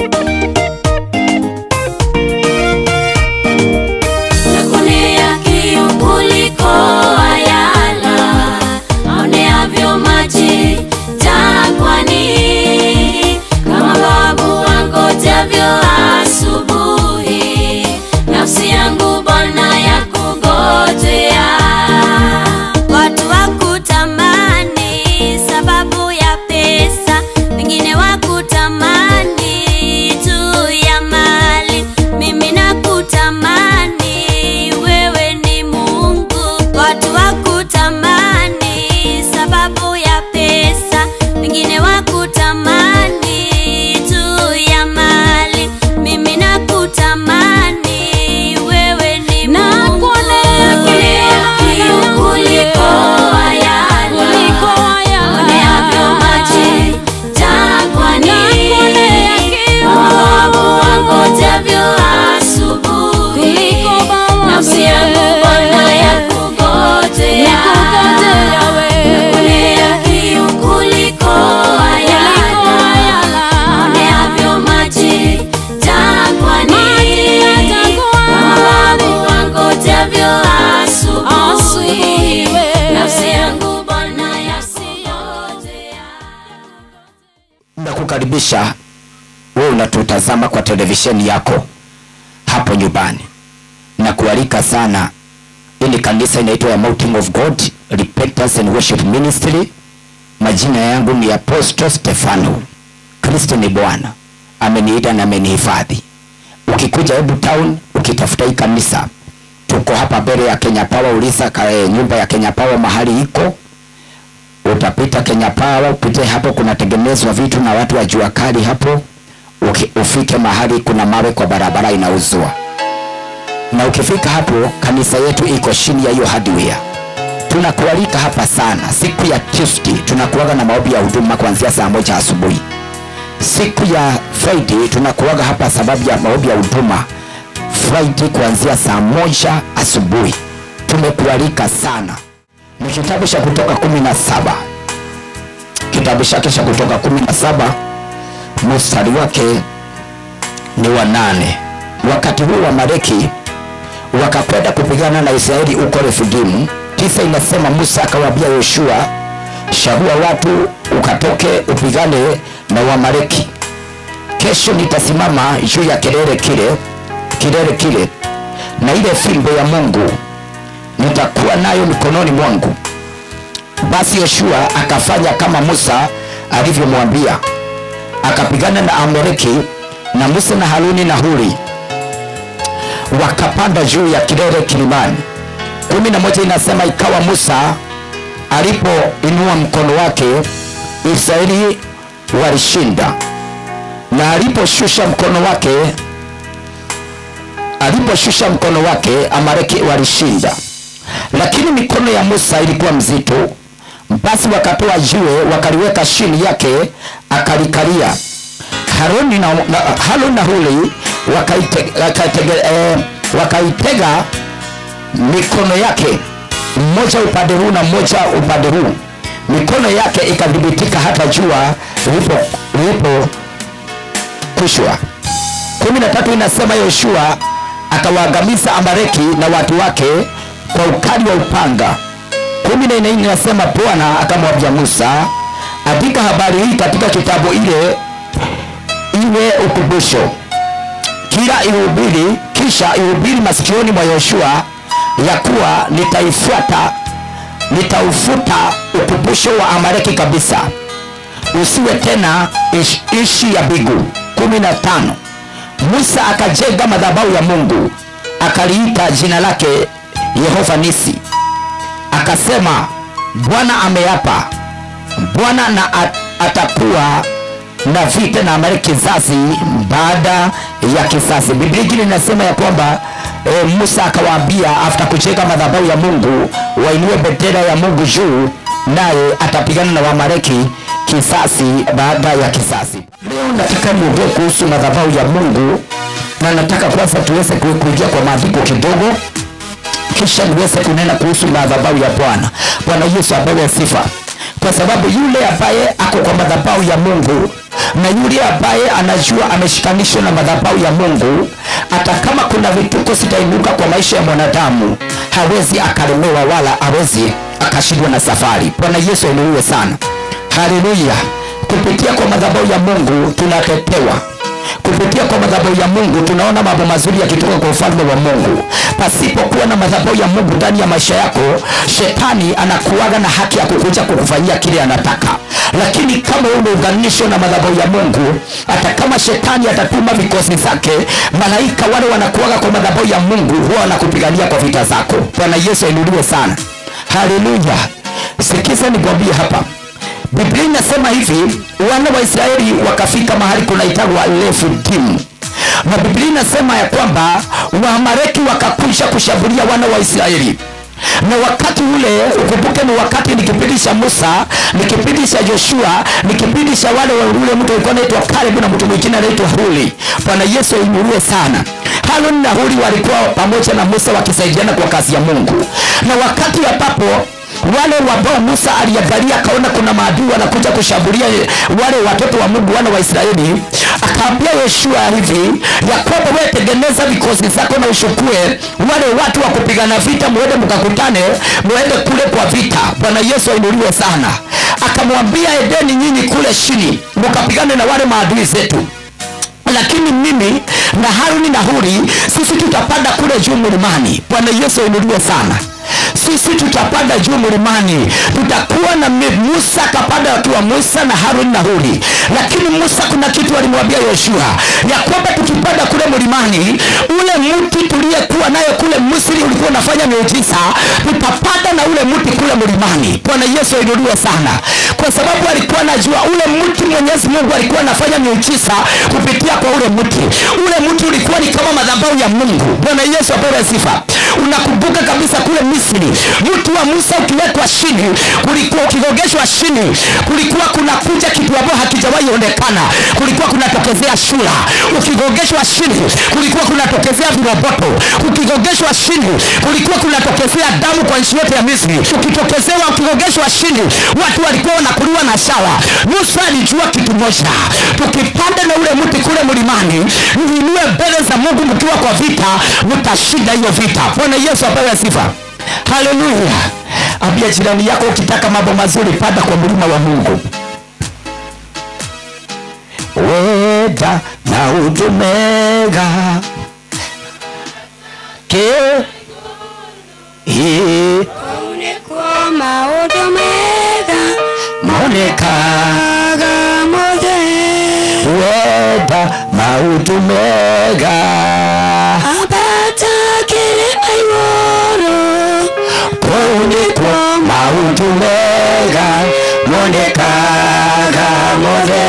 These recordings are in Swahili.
Nakuonea kiu kuliko ayala, aoneavyo maji jangwani, kama babu wangojavyo asubuhi, nafsi yangu Bwana yakungojea. Watu wakutamani sababu ya pesa, wengine wakutamani juu ya mali. Mimi nakutamani wewe ni Mungu. Watu wakutamani sababu ya pesa, wengine wakutamani juu ya mali. Mimi nakutamani wewe ni Mungu. Nakuonea kiu kuliko ayala, oneavyo maji jangwani, mawabu wangojavyo asubuhi, nafsi yangu Bwana yakungojea. Nakuonea kiu kuliko ayala, oneavyo maji jangwani, mawabu wangojavyo asubuhi, nafsi yangu Bwana yakungojea. nakukaribisha wewe unatutazama kwa televisheni yako hapo nyumbani na kualika sana ili kanisa inaitwa ya Mountain of God Repentance and Worship Ministry majina yangu ni Apostle Stefano Kristo ni Bwana ameniita na amenihifadhi ukikuja Hebu Town ukitafuta hii kanisa tuko hapa mbele ya Kenya Power uliza ka- eh, nyumba ya Kenya Power mahali iko utapita Kenya Power, upite hapo, kunatengenezwa vitu na watu wa jua kali hapo. Uki, ufike mahali kuna mawe kwa barabara inauzwa, na ukifika hapo, kanisa yetu iko chini ya hiyo hardware. Tunakualika hapa sana. Siku ya Tuesday tunakuaga na maombi ya huduma kuanzia saa moja asubuhi. Siku ya Friday tunakuaga hapa sababu ya maombi ya huduma Friday kuanzia saa moja asubuhi. Tumekualika sana ni kitabu cha kutoka kumi na saba kitabu chake cha kutoka kumi na saba mstari wake ni wa nane wakati huu wa mareki wakakwenda kupigana na israeli huko refidimu tisa inasema musa akawaambia yoshua chagua watu ukatoke upigane na wamareki kesho nitasimama juu ya kilele kile kilele kile na ile fimbo ya mungu nitakuwa nayo mikononi mwangu. Basi Yoshua akafanya kama Musa alivyomwambia, akapigana na Amaleki, na Musa na Haruni na Huri wakapanda juu ya kilele kilimani. kumi na moja inasema ikawa Musa alipoinua mkono wake, Israeli walishinda, na aliposhusha mkono wake aliposhusha mkono wake Amaleki walishinda, lakini mikono ya Musa ilikuwa mzito. Basi wakatoa jiwe wakaliweka chini yake, akalikalia. Haruni na, na, Haruni na Huri wakaite, wakaitege, eh, wakaitega mikono yake mmoja upande huu na mmoja upande huu, mikono yake ikadhibitika hata jua lilipo lilipo kushwa. kumi na tatu inasema Yoshua akawaangamiza Amaleki na watu wake kwa ukali wa upanga. kumi na nne inasema Bwana akamwambia Musa, andika habari hii katika kitabu ile iwe ukumbusho, kila ihubiri, kisha ihubiri masikioni mwa Yoshua ya kuwa nitaifuata nitaufuta ukumbusho wa Amaleki kabisa, usiwe tena ish, ishi ya bigu. kumi na tano Musa akajenga madhabahu ya Mungu akaliita jina lake Yehova Nisi, akasema Bwana ameapa, Bwana na at, atakuwa na vita na Amaleki kizazi baada ya kizazi. Biblia ingine inasema ya kwamba e, Musa akawaambia after kujenga madhabahu ya Mungu wainue bendera ya Mungu juu, naye atapigana na Wamaleki kisasi baada ya kisasi. Leo nataka niongee kuhusu madhabahu ya Mungu, na nataka kwanza tuweze ku- kuingia kwa maandiko kidogo, kisha niweze kunena kuhusu madhabahu ya Bwana. Bwana Yesu apewe sifa, kwa sababu yule ambaye ako kwa madhabahu ya Mungu na yule ambaye anajua ameshikanishwa na madhabahu ya mungu hata kama kuna vituko zitainuka kwa maisha ya mwanadamu hawezi akalemewa wala hawezi akashindwa na safari bwana yesu ainuliwe sana haleluya kupitia kwa madhabahu ya mungu tunatetewa kupitia kwa madhabahu ya mungu tunaona mambo mazuri yakitoka kwa ufalme wa mungu pasipokuwa na madhabahu ya mungu ndani ya maisha yako shetani anakuaga na haki ya kukuja kukufanyia kile anataka lakini kama umeunganishwa na madhabahu ya mungu hata kama shetani atatuma vikosi zake malaika wale wanakuaga kwa madhabahu ya mungu huwa wanakupigania kwa vita zako bwana yesu ainuliwe sana haleluya sikiza nikwambie hapa biblia inasema hivi wana wa israeli wakafika mahali kunaitagwa lefudimu na biblia inasema ya kwamba waamareki wakakuja kushambulia wana wa israeli na wakati ule ukumbuke ni wakati ni kipindi cha musa ni kipindi cha joshua ni kipindi cha wale wa ule mtu alikuwa anaitwa kalebu na mtu mwingine anaitwa huli bwana yesu ainuliwe sana haruni na huli walikuwa pamoja na musa wakisaidiana kwa kazi ya mungu na wakati ambapo wale ambao musa aliangalia akaona kuna maadui wanakuja kushambulia wale watoto wa mungu wana wa israeli akaambia yoshua hivi ya kwamba wewe tengeneza vikosi zako na ushukue wale watu wa kupigana vita muende mkakutane muende kule kwa vita bwana yesu ainuliwe sana akamwambia edeni nyinyi kule chini mkapigane na wale maadui zetu lakini mimi na haruni na huri sisi tutapanda kule juu mlimani bwana yesu ainuliwe sana sisi tutapanda juu mlimani tutakuwa na mi- musa akapanda wakiwa musa na haruni na huri lakini musa kuna kitu alimwambia yoshua ya kwamba tukipanda kule mlimani ule mti tuliyekuwa nayo kule misri ulikuwa unafanya miujiza tutapanda na ule mti kule mlimani bwana yesu ainuliwe sana kwa sababu alikuwa anajua ule mti mwenyezi mungu alikuwa anafanya miujiza kupitia kwa ule mti ule mti ulikuwa ni kama madhabahu ya mungu bwana yesu apewe sifa unakumbuka kabisa kule misri mti wa musa ukiwekwa chini kulikuwa ukigogeshwa chini kulikuwa kunakuja kitu ambayo hakijawahi onekana kulikuwa kunatokezea shura ukigogeshwa chini kulikuwa kunatokezea viroboto ukigogeshwa chini kulikuwa kunatokezea damu kwa nchi yote ya misri ukitokezewa ukigogeshwa chini watu walikuwa wanakuliwa na shawa musa alijua kitu moja tukipanda na ule mti kule mlimani mvinue mbele za mungu mkiwa kwa vita mtashinda hiyo vita bwana yesu apewe sifa haleluya ambia jirani yako ukitaka mambo mazuri panda kwa mlima wa mungu weda na utumega ke Ii, Kwa maũndũ mega maonekaga mothe weda mautu mega ambata kĩrĩma igũrũ kunikwo mautu mega monekaga mothe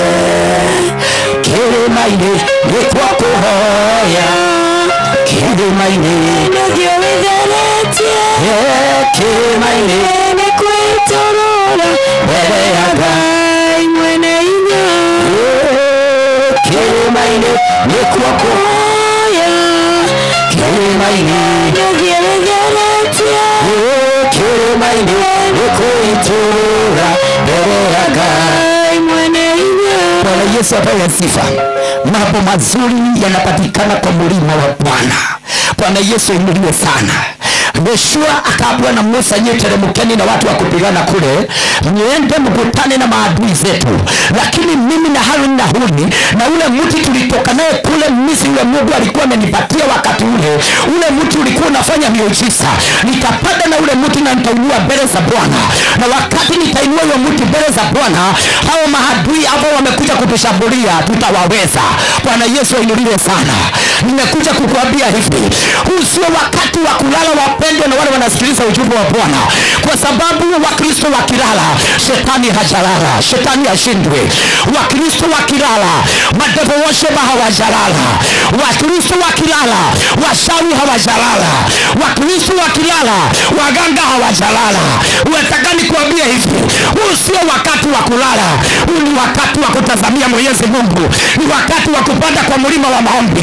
kĩrĩma-inĩ nĩkwo kũhoya kĩrĩma-inĩ nĩguo wĩtheretie Eh, kĩrĩma-inĩ nĩ kwĩtũrũra mbere ya Ngai Ngai mwene hinya Eh, kĩrĩma-inĩ nĩkwo kũhoya kĩrĩma-inĩ nĩguo wĩtheretie Eh, kĩrĩma-inĩ nĩkwĩtũrũra mbere ya Ngai Ngai mwene hinya bwana yesu apewe sifa mambo mazuri yanapatikana kwa mlima wa bwana bwana yesu inuliwe sana yoshua akaambiwa na musa nyie teremkeni na watu wa kupigana kule niende mkutane na maadui zetu lakini mimi na haruni na huni na ule mti tulitoka naye kule misri ule mungu alikuwa amenipatia wakati ule ule mti ulikuwa unafanya miujiza nitapanda na ule mti na nitainua mbele za bwana na wakati nitainua huyo mti mbele za bwana hao maadui ambao wamekuja kutushambulia tutawaweza bwana yesu ainuliwe sana nimekuja kukuambia hivi huu sio wakati wa kulala wapendwa na wale wanasikiliza ujumbe wa bwana kwa sababu wakristo wakilala shetani hajalala shetani ashindwe wakristo wakilala madevo wosheba hawajalala wakristo wakilala washawi hawajalala wakristo wakilala waganga hawajalala unataka nikuambie hivi huu sio wakati wa kulala huu ni wakati wa kutazamia mwenyezi mungu ni wakati wa kupanda kwa mlima wa maombi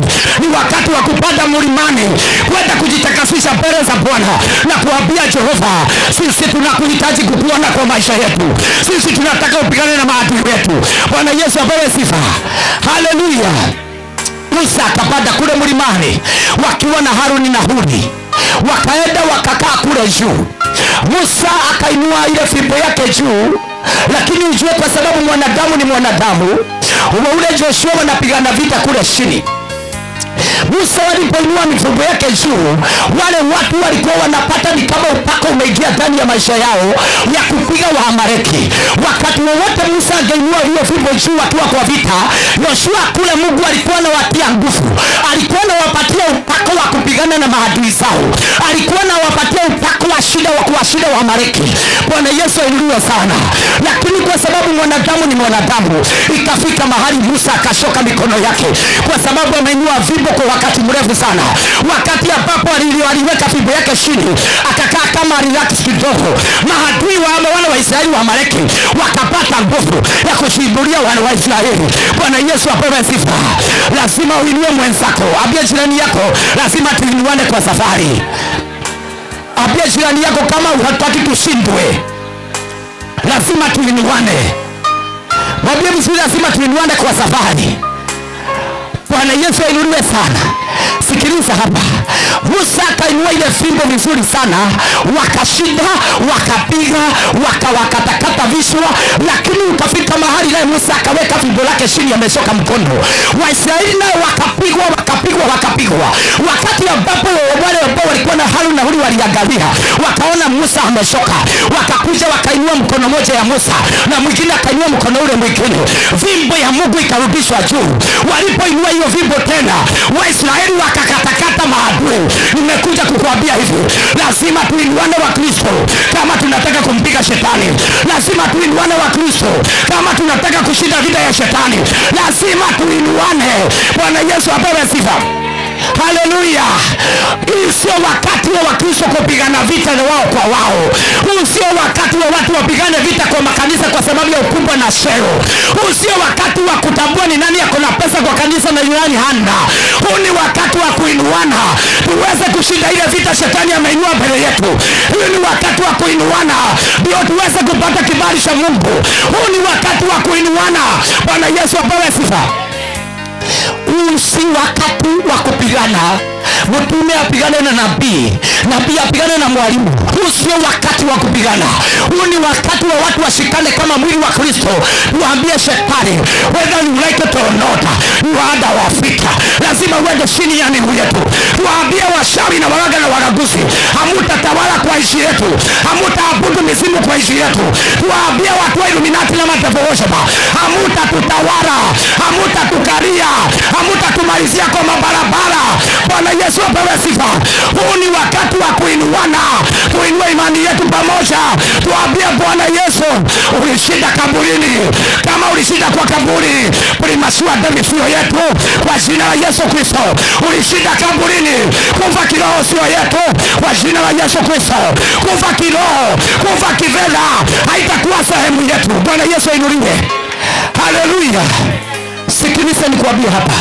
ni wakati wa kupanda mlimani kwenda kujitakasisha mbele za bwana na kuambia jehova sisi tunakuhitaji kukuona kwa maisha yetu sisi tunataka upigane na maadui wetu bwana yesu apewe sifa haleluya musa akapanda kule mlimani wakiwa na haruni na huri wakaenda wakakaa kule juu musa akainua ile fimbo yake juu lakini ujue kwa sababu mwanadamu ni mwanadamu uwe ule joshua wanapigana vita kule chini musa walipoinua mifugo yake juu wale watu walikuwa wanapata ni kama upako umeingia ndani ya maisha yao ya kupiga waamareki wakati wowote musa angeinua hiyo fimbo juu wakiwa kwa vita yoshua kule mungu alikuwa anawatia nguvu alikuwa anawapatia upako wa kupigana na maadui zao alikuwa anawapatia upako wa shida wa kuwashinda waamareki bwana yesu ainuliwe sana lakini kwa sababu mwanadamu ni mwanadamu ikafika mahali musa akashoka mikono yake kwa sababu ameinua fimbo kwa wakati mrefu sana wakati ambapo ali- aliweka fimbo yake chini akakaa kama relax kidogo maadui wa wale waisraeli wa mareki wakapata nguvu ya kushambulia wana wa israeli bwana yesu apewe sifa lazima uinue mwenzako ambia jirani yako lazima tuinuane kwa safari ambia jirani yako kama hataki tushindwe lazima tuinuane mwambie mzuri lazima tuinuane kwa safari bwana yesu ainuliwe sana sikiliza hapa musa akainua ile fimbo vizuri sana wakashinda wakapiga wakawakatakata vishwa lakini ukafika mahali naye musa akaweka fimbo lake chini ameshoka mkono waisraeli naye wakapigwa wakapigwa wakapigwa wakati ambapo wale ambao walikuwa na haru na huri waliangalia wakaona musa ameshoka wakakuja wakainua mkono moja ya musa na mwingine akainua mkono ule mwingine fimbo ya mungu ikarudishwa juu walipoinua hiyo fimbo tena waisraeli wakakatakata maadui nimekuja kukuambia hivi lazima tuinuane wa kristo kama tunataka kumpiga shetani lazima tuinuane wa kristo kama tunataka kushinda vita ya shetani lazima tuinuane bwana yesu apewe sifa haleluya hii sio wakati wa wakristo kupigana vita na wao kwa wao huu sio wakati wa watu wapigane vita kwa makanisa kwa sababu ya ukubwa na shero huu sio wakati wa kutambua ni nani ako na pesa kwa kanisa na nani hana huu ni wakati wa kuinuana tuweze kushinda ile vita shetani ameinua mbele yetu huu ni wakati wa kuinuana ndio tuweze kupata kibali cha mungu huu ni wakati wa kuinuana bwana yesu apewe sifa huu si wakati wa kupigana mtume apigane na nabii nabii apigane na mwalimu huu sio wakati wa kupigana huu ni wakati wa watu washikane kama mwili wa kristo tuwaambie shetani whether you like it or not you are under our feet lazima uende chini ya miguu yetu tuwaambie washawi na waraga na waraguzi hamutatawala kwa ishi yetu hamutaabudu mizimu kwa ishi yetu tuwaambie watu wa iluminati na matevowosheba hamutatutawala hamutatukaria hamutatumalizia kwa mabarabara bwana yesu apewe sifa huu ni wakati wa kuinuana tuinue imani yetu pamoja tuambie bwana yesu ulishinda kaburini kama ulishinda kwa kaburi primasua demifio yetu kwa jina la yesu kristo ulishinda kaburini kufa kiroho sio yetu kwa jina la yesu kristo kufa kiroho kufa kivela haitakuwa sehemu yetu bwana yesu ainuliwe haleluya sikiliza nikuambia hapa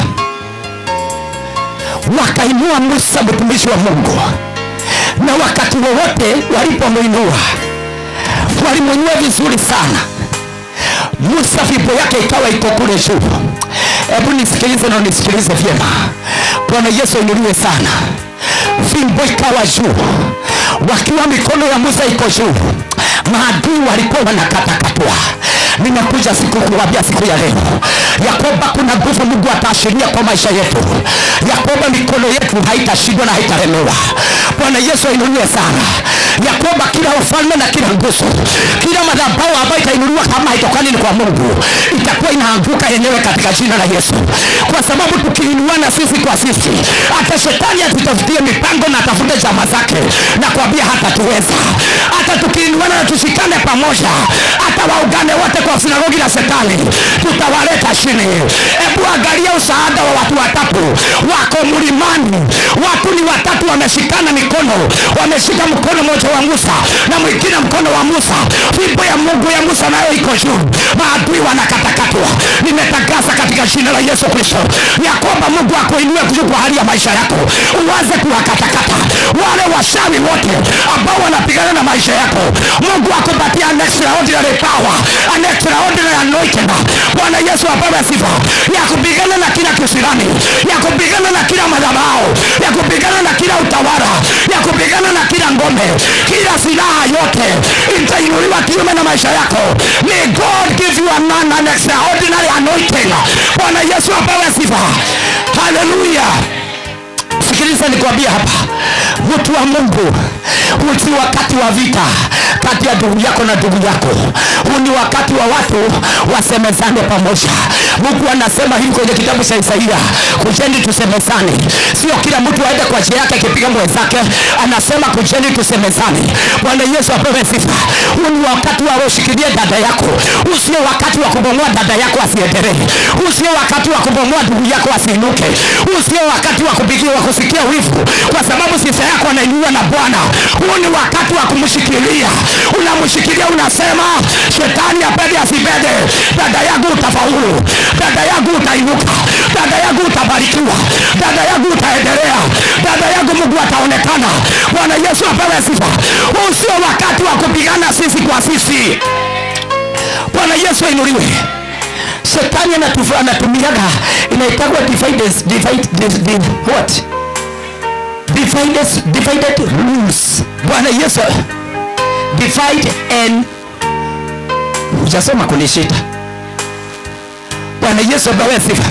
wakainua musa mtumishi wa mungu na wakati wowote walipomwinua walimwinua vizuri sana musa fimbo yake ikawa iko kule juu hebu nisikilize na nisikilize vyema bwana yesu ainuliwe sana fimbo ikawa juu wakiwa mikono ya musa iko juu maadui walikuwa wanakatakatwa nimekuja siku kuwambia siku ya leo ya kwamba kuna nguvu mungu ataashiria kwa maisha yetu ya kwamba mikono yetu haitashindwa na haitalemewa bwana yesu ainuliwe sana ya kwamba kila ufalme na kila nguzo kila madhabau ambayo itainuliwa kama haitokani ni kwa mungu itakuwa inaanguka yenyewe katika jina la yesu kwa sababu tukiinuana sisi kwa sisi hata shetani atutafutie mipango na atafute chama zake na kuambia hatatuweza hata tukiinuana na tushikane pamoja hata waungane wote kwa sinagogi la shetani tutawaleta chini hebu angalia usaada wa watu watatu mungu wako mlimani watu ni watatu wameshikana mikono wameshika mkono mmoja wa musa na mwingine mkono wa musa fimbo ya mungu ya musa nayo iko juu maadui wanakatakatwa nimetangaza katika jina la yesu kristo ya kwamba mungu akuinue juu kwa hali ya maisha yako uwaze kuwakatakata wale washawi wote ambao wanapigana na maisha yako mungu akupatia an extraordinary power an extraordinary anointing bwana yesu apewe sifa ya kupigana na kila kisirani ya kupigana na kila madhabao ya kupigana na kila utawala ya kupigana na kila ngome kila silaha yote itainuliwa kiume na maisha yako may god give you an, an extraordinary anointing bwana yesu apewe sifa haleluya sikiliza nikwambia hapa mtu wa mungu huu si wakati wa vita kati ya ndugu yako na ndugu yako huu ni wakati wa watu wasemezane pamoja mungu anasema hivi kwenye kitabu cha isaia kujeni tusemezane sio kila mtu aende kwa njia yake akipiga mwenzake anasema kujeni tusemezane bwana yesu apewe sifa huu ni wakati wa ushikilie dada yako huu sio wakati wa kubomoa dada yako asiendelee huu sio wakati wa kubomoa ndugu yako asiinuke huu sio wakati wa kupigia wa kusikia wivu kwa sababu sifa yako anainuliwa na bwana huu ni wakati wa kumshikilia unamshikilia unasema shetani apende asipende dada yangu utafaulu dada yangu utainuka dada yangu utabarikiwa dada yangu utaendelea dada yangu mungu ataonekana bwana yesu apewe sifa huu sio wakati wa kupigana sisi kwa sisi bwana yesu ainuliwe shetani anatufa- anatumiaga inaitagwa divided, divide, di- di- what divided, divided rules bwana yesu divide and hujasoma kunishita bwana yesu apewe sifa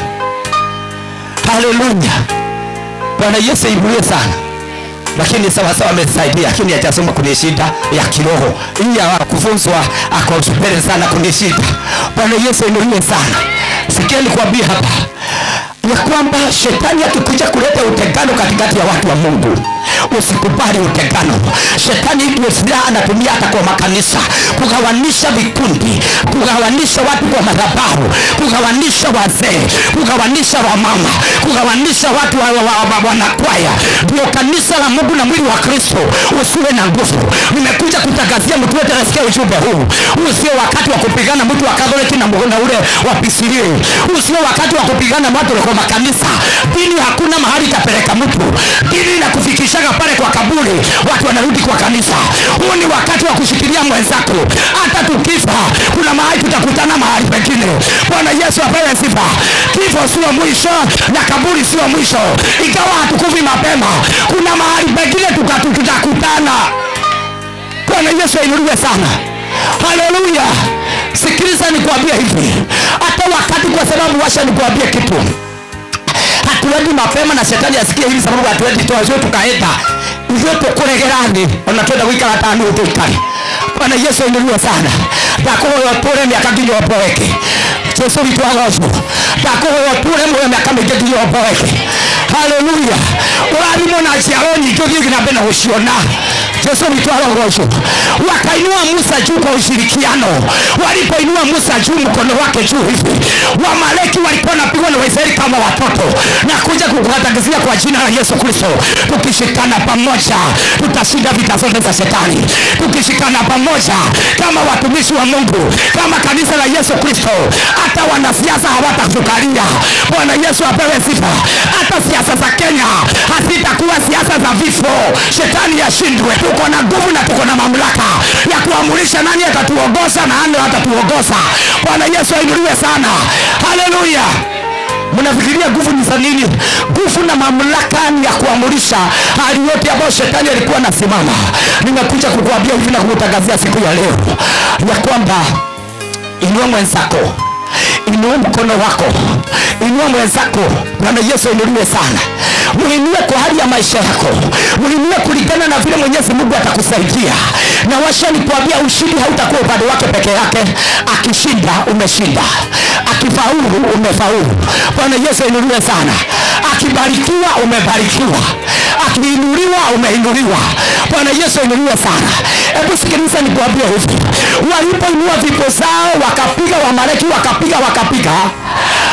haleluya bwana yesu ainuliwe sana lakini sawasawa amesaidia lakini hajasoma kunishida ya kiroho hii ya kufunzwa ako mbele sana kunishida bwana yesu ainuliwe sana sikia nikwambie hapa ya kwamba shetani akikuja kuleta utengano katikati ya watu wa mungu usikubali utengano shetani ndio silaha anatumia hata kwa makanisa kugawanisha vikundi kugawanisha watu kwa madhabahu kugawanisha wazee kugawanisha wamama kugawanisha watu wa, wa, wa, wa, wanakwaya ndio kanisa la mungu na mwili wa kristo usiwe na nguvu nimekuja kutangazia mtu wote anasikia ujumbe huu huu sio wakati wa kupigana mtu wa katholiki na, na ule wa pisilie huu sio wakati wa kupigana watu kwa makanisa dini hakuna mahali itapeleka mtu dini inakufikishaga pale kwa kaburi watu wanarudi kwa kanisa huu ni wakati wa kushikilia mwenzako hata tukifa kuna mahali tutakutana mahali pengine bwana yesu apewe sifa kifo sio mwisho na kaburi sio mwisho ikawa hatukuvi mapema kuna mahali pengine tukatu tutakutana bwana yesu ainuliwe sana haleluya sikiliza nikuambie hivi hata wakati kwa sababu washa nikuambie kitu hatuendi mapema na shetani asikie hivi sababu hatuendi twazio tukaenda ivyo tukuregerani ona twenda gwikara tani utuikari bwana yesu ainuliwe sana ndakuhoya ũtũre mĩaka nginya ũmboeke jesu witũ agocwo ndakuhoya ũtũre muoyo mĩaka mĩingĩ nginya ũmboeke haleluya ũrathimwo na njiaro nyingĩ ũthiĩ na mbere na gũciona jesu witũ arogocwo wakainua musa juu kwa ushirikiano walipoinua musa juu mkono wake juu hivi wamaleki walikuwa wanapigwa na waisraeli kama watoto na kuja kukatangazia kwa jina la yesu kristo tukishikana pamoja tutashinda vita zote za shetani tukishikana pamoja kama watumishi wa mungu kama kanisa la yesu kristo hata wanasiasa hawatatukalia bwana yesu apewe sifa hata siasa za kenya hazitakuwa siasa za vifo shetani yashindwe tuko na nguvu na tuko na mamlaka ya kuamurisha nani atatuongoza na nani atatuongoza bwana yesu ainuliwe sana haleluya mnafikiria nguvu ni za nini nguvu na mamlaka ni ya kuamurisha hali yote ambayo shetani alikuwa anasimama nimekuja kukuambia hivi na kukutangazia siku ya leo ya kwamba inua mwenzako inua mkono wako inua mwenzako bwana yesu inuliwe sana muinue kwa hali ya maisha yako muinue kulingana na vile mwenyezi mungu atakusaidia na washa nikuambia ushindi hautakuwa upande wake peke yake akishinda umeshinda akifaulu umefaulu bwana yesu inuliwe sana akibarikiwa umebarikiwa akiinuliwa umeinuliwa bwana yesu inuliwe sana hebu sikiliza nikuambia hivi walipoinua vipo zao wakapiga wamaleki wakapiga wakapiga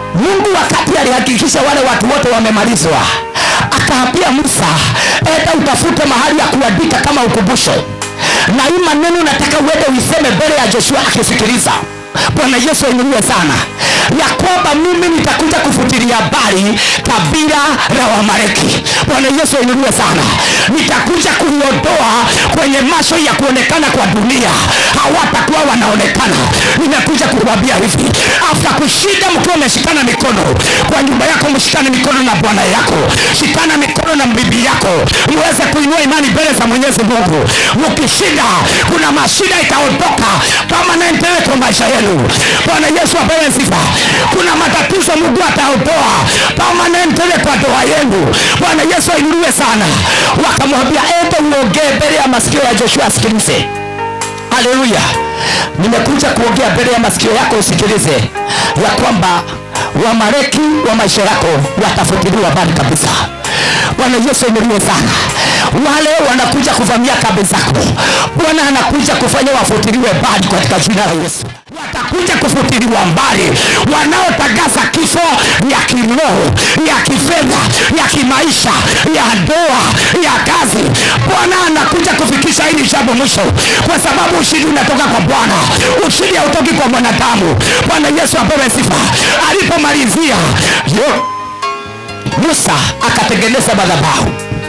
mungu wakati alihakikisha wale watu wote wamemalizwa akaambia musa enda utafute mahali ya kuandika kama ukumbusho na hii maneno nataka uende uiseme mbele ya joshua akisikiliza bwana yesu ainuliwe sana ya kwamba mimi nitakuja kufutilia habari kabila la wamaleki bwana yesu ainuliwe sana nitakuja kuliondoa kwenye macho ya kuonekana kwa dunia hawatakuwa wanaonekana nimekuja kukwambia hivi afta kushinda mkiwa umeshikana mikono kwa nyumba yako mshikane mikono na bwana yako shikana mikono na bibi yako muweze kuinua imani mbele za mwenyezi mungu mkishinda kuna mashida itaondoka kama naendelee kwa maisha yenu bwana yesu apewe sifa kuna matatizo mungu ataondoa kama naendelee kwa doa yenu bwana yesu ainuliwe sana wakamwambia ende uongee mbele ya masikio ya joshua asikilize haleluya nimekuja kuongea mbele ya masikio yako usikilize ya kwamba wamareki wa maisha yako watafutiliwa mbali kabisa bwana yesu ainuliwe sana wale wanakuja kuvamia kambi zako bwana anakuja kufanya wafutiliwe mbali katika jina la yesu watakuja kufutiliwa mbali wanaotangaza kifo ya kiroho ya kifedha ya kimaisha ya ndoa ya kazi bwana anakuja kufikisha hili jambo mwisho kwa sababu ushindi unatoka kwa bwana ushindi hautoki kwa mwanadamu bwana yesu apewe sifa alipomalizia yo- musa akatengeneza madhabahu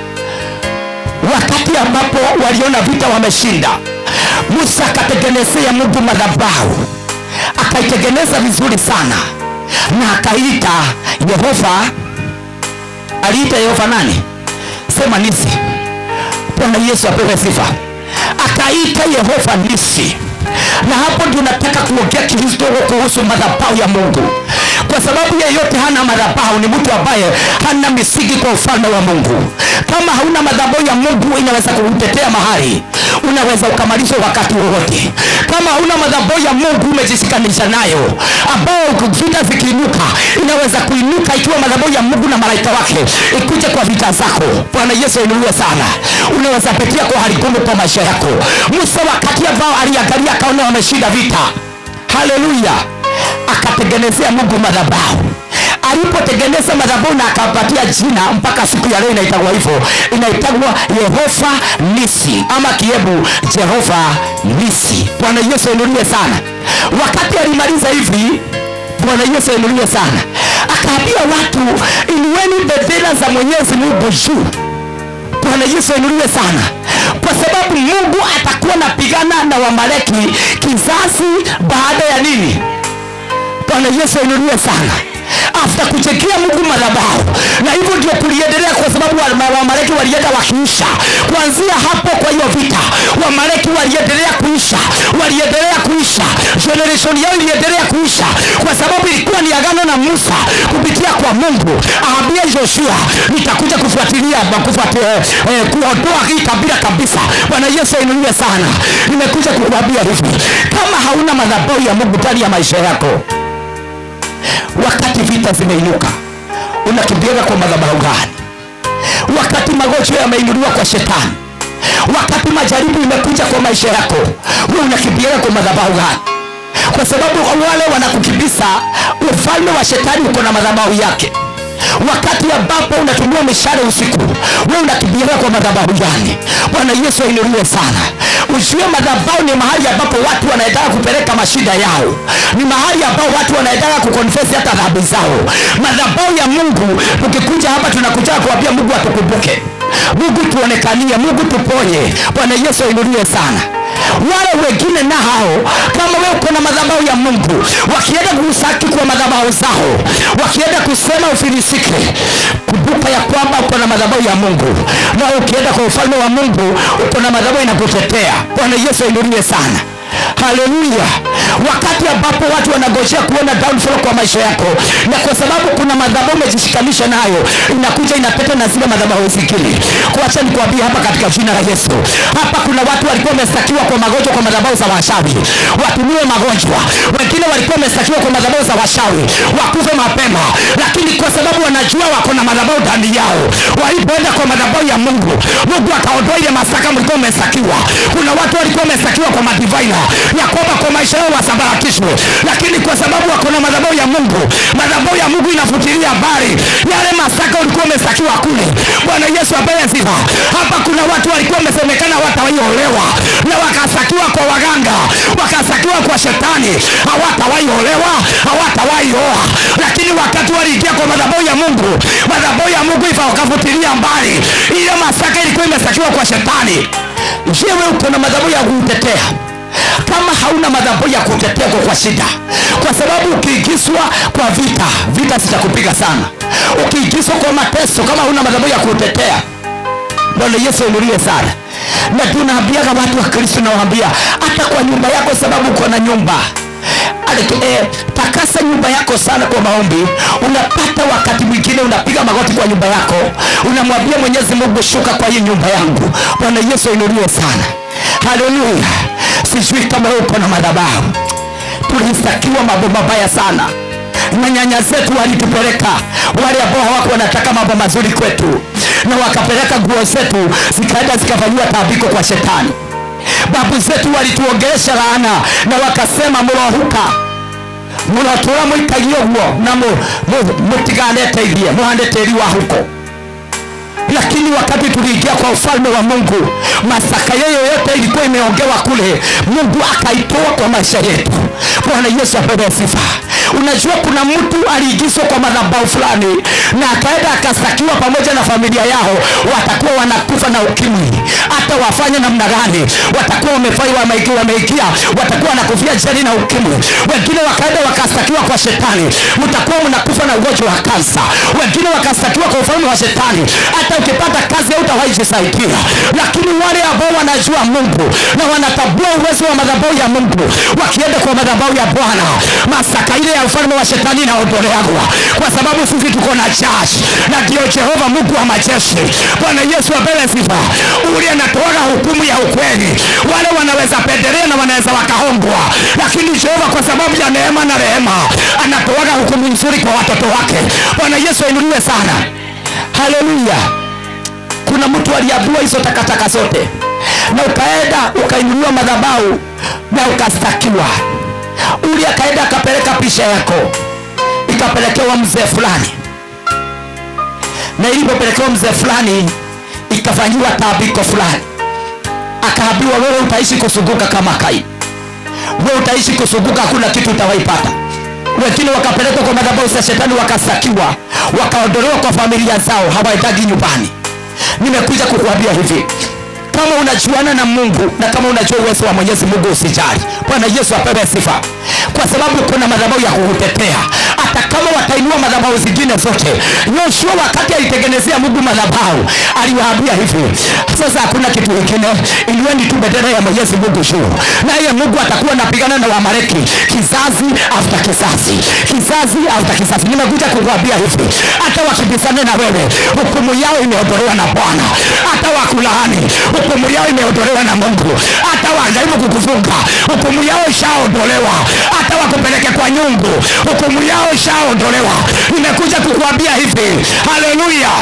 wakati ambapo waliona vita wameshinda musa akatengenezea mungu madhabahu akaitengeneza vizuri sana na akaita yehova aliita yehova nani sema nisi bwana yesu apewe sifa akaita yehova nisi na hapo ndio nataka kuongea kidogo kuhusu madhabahu ya mungu kwa sababu yeyote hana madhabahu ni mtu ambaye hana misingi kwa ufalme wa mungu kama hauna madhabahu ya mungu inaweza kukutetea mahali unaweza ukamalizwa wakati wowote kama hauna madhabahu ya mungu umejishikanisha nayo ambao vita zikiinuka inaweza kuinuka ikiwa madhabahu ya mungu na malaika wake ikuje kwa vita zako bwana yesu ainuliwe sana unaweza pitia kwa hali ngumu kwa maisha yako musa wakati ambao aliangalia akaona wameshinda vita haleluya akatengenezea mungu madhabahu alipotengeneza madhabahu na akapatia jina mpaka siku ya leo inaitagwa hivyo inaitagwa yehova nisi ama kiebu jehova nisi bwana yesu ainuliwe sana wakati alimaliza hivi bwana yesu ainuliwe sana akaambia watu inueni bendera za mwenyezi mungu juu bwana yesu ainuliwe sana kwa sababu mungu atakuwa napigana na wamaleki kizazi baada ya nini bwana yesu ainuliwe sana afta kuchekia mungu madhabahu na hivyo ndio kuliendelea kwa sababu wa- wamaleki walienda wakiisha kuanzia hapo kwa hiyo vita wamaleki waliendelea kuisha waliendelea kuisha generation yao iliendelea kuisha kwa sababu ilikuwa ni agano na musa kupitia kwa mungu aambia joshua nitakuja kufuatilia kufuatilia eh, kuondoa hii kabila kabisa bwana yesu ainuliwe sana nimekuja kukuambia hivi kama hauna madhabahu ya mungu ndani ya maisha yako wakati vita zimeinuka unakimbiaga kwa madhabahu gani wakati magonjwa yameinuliwa kwa shetani wakati majaribu imekuja kwa maisha yako we unakimbiaga kwa madhabahu gani kwa sababu wale wanakukimbiza ufalme wa shetani uko na madhabahu yake wakati ambapo unatumia mishale usiku we unakimbiaga kwa madhabahu gani bwana yesu ainuliwe sana ujue madhabahu ni mahali ambapo watu wanaendaga kupeleka mashida yao ni mahali ambao watu wanaendaga kukonfesi hata dhambi zao madhabahu ya mungu tukikuja hapa tunakuja kuambia mungu atukumbuke mungu tuonekanie mungu tuponye bwana yesu ainuliwe sana wale wengine na hao kama we uko na madhabahu ya mungu wakienda kusaki kwa madhabahu zao wakienda kusema ufilisike kumbuka ya kwamba uko na madhabahu ya mungu na ukienda kwa ufalme wa mungu uko na madhabahu inakutetea bwana yesu ainuliwe sana haleluya wakati ambapo watu wanagojea kuona downfall kwa maisha yako na kwa sababu kuna madhabahu umejishikanisha nayo inakuja inapeta na zile madhabahu zingine kuacha nikuambia hapa katika jina la yesu hapa kuna watu walikuwa wamestakiwa kwa magonjwa kwa madhabahu za washawi watumiwe magonjwa wengine walikuwa wamestakiwa kwa madhabahu za washawi wakufe mapema lakini kwa sababu wanajua wako na madhabahu ndani yao walipoenda kwa madhabahu ya mungu mungu akaondoa ile masaka mlikuwa umesakiwa kuna watu walikuwa wamesakiwa kwa madivaina ya kwamba kwa maisha yao wasambaratishwe lakini kwa sababu wako na madhabahu ya mungu madhabahu ya mungu inafutilia habari yale masaka ulikuwa umesakiwa kule bwana yesu apewe sifa hapa kuna watu walikuwa wamesemekana hawatawaiolewa na wakasakiwa kwa waganga wakasakiwa kwa shetani hawatawaiolewa hawatawaioa lakini wakati waliingia kwa madhabahu ya mungu madhabahu ya mungu ifa wakafutilia mbali ile masaka ilikuwa imesakiwa kwa shetani je wewe uko na madhabahu ya kuutetea kama hauna madhabahu ya kutetea kwa, kwa shida kwa sababu ukiingizwa kwa vita vita zitakupiga sana ukiingizwa kwa mateso kama hauna madhabahu ya kutetea bwana yesu ainuliwe sana na tunaambiaga watu wa kristo nawaambia hata kwa nyumba yako sababu uko na nyumba Ale- eh, takasa nyumba yako sana kwa maombi unapata wakati mwingine unapiga magoti kwa nyumba yako unamwambia mwenyezi mungu shuka kwa hii nyumba yangu bwana yesu ainuliwe sana haleluya sijui kama wewe uko na madhabahu tulistakiwa mambo mabaya sana na nyanya zetu walitupeleka wale ambao hawako wanataka mambo mazuri kwetu na wakapeleka nguo zetu zikaenda zikafanyiwa taabiko kwa shetani babu zetu walituongelesha laana na wakasema murohuka murotura muikagie guo na mu- mu- mutiganeteithie muhande tĩri wa huko lakini wakati tuliingia kwa ufalme wa mungu masaka yeyo yote ilikuwa imeongewa kule mungu akaitoa kwa maisha yetu bwana yesu apewe sifa unajua kuna mtu aliingizwa kwa madhabau fulani na akaenda akasakiwa pamoja na familia yao watakuwa wanakufa na ukimwi hata wafanye namna gani watakuwa wamefai wameingia wameingia watakuwa wanakufia jeni na ukimwi wengine wakaenda wakastakiwa kwa shetani mtakuwa mnakufa na ugonjwa wa kansa wengine wakastakiwa kwa ufalme wa shetani hata ukipata kazi hautawaijisaidia lakini wale ambao wanajua mungu na wanatambua uwezo wa madhabahu ya mungu wakienda kwa madhabahu ya bwana masaka ile ya ufalme wa shetani inaondoleagwa kwa sababu sisi tuko na jaji na ndio jehova mungu wa majeshi bwana yesu apewe sifa ule anatoaga hukumu ya ukweli wale wanaweza pendelea na wanaweza wakahongwa lakini jehova kwa sababu ya neema na rehema anatoaga hukumu nzuri kwa watoto wake bwana yesu ainuliwe sana haleluya kuna mtu aliambiwa hizo takataka zote na ukaenda ukainuliwa madhabau na ukastakiwa uli akaenda akapeleka picha yako ikapelekewa mzee fulani na ilipopelekewa mzee fulani ikafanyiwa taabiko fulani akaambiwa wewe utaishi kusunguka kama kai wewe utaishi kusunguka hakuna kitu utawaipata wengine wakapelekwa kwa madhabahu za shetani wakasakiwa wakaondolewa kwa familia zao hawaendagi nyumbani nimekuja kukuambia hivi kama unajuana na mungu na kama unajua uwezo wa mwenyezi mungu usijali bwana yesu apewe sifa kwa sababu kuna madhabahu ya kukutetea hata kama watainua madhabahu zingine zote yoshua wakati alitengenezea mungu madhabahu aliwaambia hivi sasa hakuna kitu kingine inueni tu bendera ya mwenyezi mungu juu naye mungu atakuwa napigana na wamareki kizazi after kizazi kizazi after kizazi nimekuja kukuambia hivi hata wakibisane na wewe hukumu yao imeondolewa na bwana hata wakulaani hukumu yao imeondolewa na mungu hata wajaribu kukufunga hukumu yao ishaondolewa hata wakupeleke kwa nyungu hukumu yao ishaondolewa nimekuja kukuambia hivi haleluya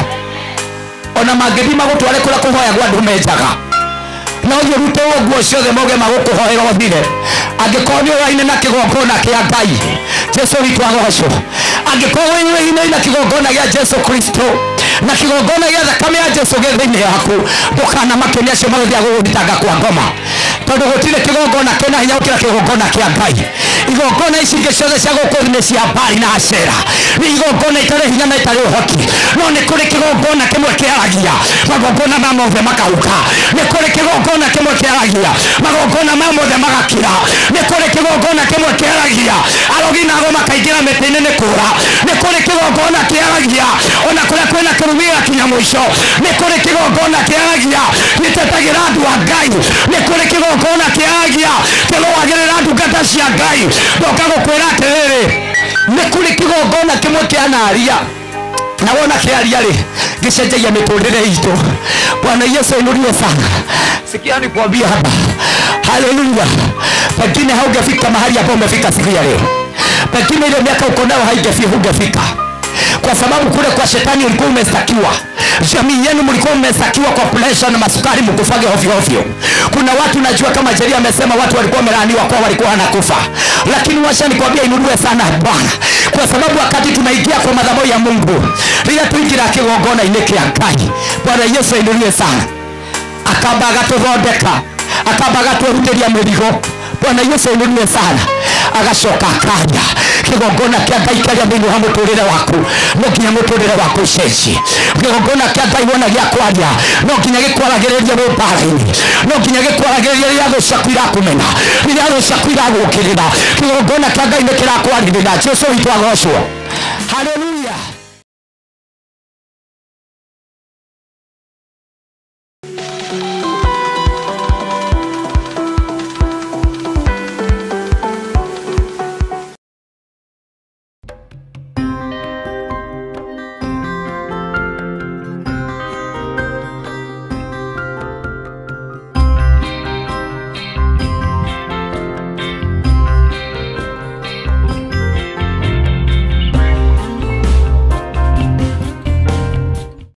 ona mangĩthima gũtware kũrĩa kũhoyagwo andũ menjaga no ũthiĩ ũrute ũguo ciothe moge magũkũhoera ũthire angĩkorwo nĩ ũraine na kĩgongona kĩa ngai jesu witũ agocwo angĩkorwo wĩine na kĩgongona gĩa jesu kristo na kĩgongona gĩa thakame ya jesu gĩ thĩinĩ yaku ndũkanamake nĩ acio magũthiĩ agũgũthitanga kwa ngoma tondũ gũtirĩ kĩgongona kĩna hinya gũkĩra kĩgongona kĩa ngai igongona ici ingĩ ciothe cia gũkũ thĩ nĩ cia mbari na acera nĩ igongona itarĩ hinya na itarĩ ũhoti no nĩ kũrĩ kĩgongona kĩmwe kĩaragia magongona ma mothe makahuka nĩ kũrĩ kĩgongona kĩmwe kĩaragia magongona ma mothe magakira nĩ kũrĩ kĩgongona kĩmwe kĩaragia arogi nago makaingĩra mĩtĩ-inĩ nĩ kũra nĩ kũrĩ kĩgongona kĩaragia ona kũrĩa kwĩna kĩrumi gĩgakinya mũico nĩ kũrĩ kĩgongona kĩaragia gĩtetagĩra andũ a ngai nĩ kũrĩ kĩgongona kĩaragia kĩrũagĩrĩra ndungata cia ngai ndoka gũkwĩra atĩrĩrĩ nĩ kũrĩ kĩgongona kĩmwe kĩanaria na wona kĩaria rĩ gĩcenjagia mĩtũrĩre itũ bwana yesu ainuliwe sana sikia nikwambia hapa haleluya pengine haungefika mahali ambao umefika siku ya leo pengine ile miaka uko nayo haingefika hungefika kwa sababu kule kwa shetani ulikuwa umestakiwa jamii yenu mlikuwa mmestakiwa kwa presha na masukari mkufage ovyo ovyo kuna watu najua kama jeria amesema watu walikuwa wamelaaniwa kwa walikuwa wanakufa lakini washa nikwambia inuliwe sana bwana kwa sababu wakati tunaingia kwa madhabahu ya mungu rĩrĩa tuingĩra kĩgongona-inĩ kĩa ngai bwana yesu ainuliwe sana akamba agatũthondeka akamba agatwerutĩria mĩrigo bwana yesu ainuliwe sana agacoka akanya kĩgongona kĩa ngai kĩarĩa thĩinĩ wa mũtũrĩre waku no nginya mũtũrĩre waku ũcenjie kĩgongona kĩa ngai wona gĩa kwaria no nginya gĩkwaragĩrĩria wĩ mbara-inĩ no nginya gĩkwaragĩrĩria rĩrĩa thũ ciaku irakũmena rĩrĩa thũ ciaku iragũkĩrĩra kĩgongona kĩa ngai nĩ kĩrakwarĩrĩra jesu witũ agocwo haleluya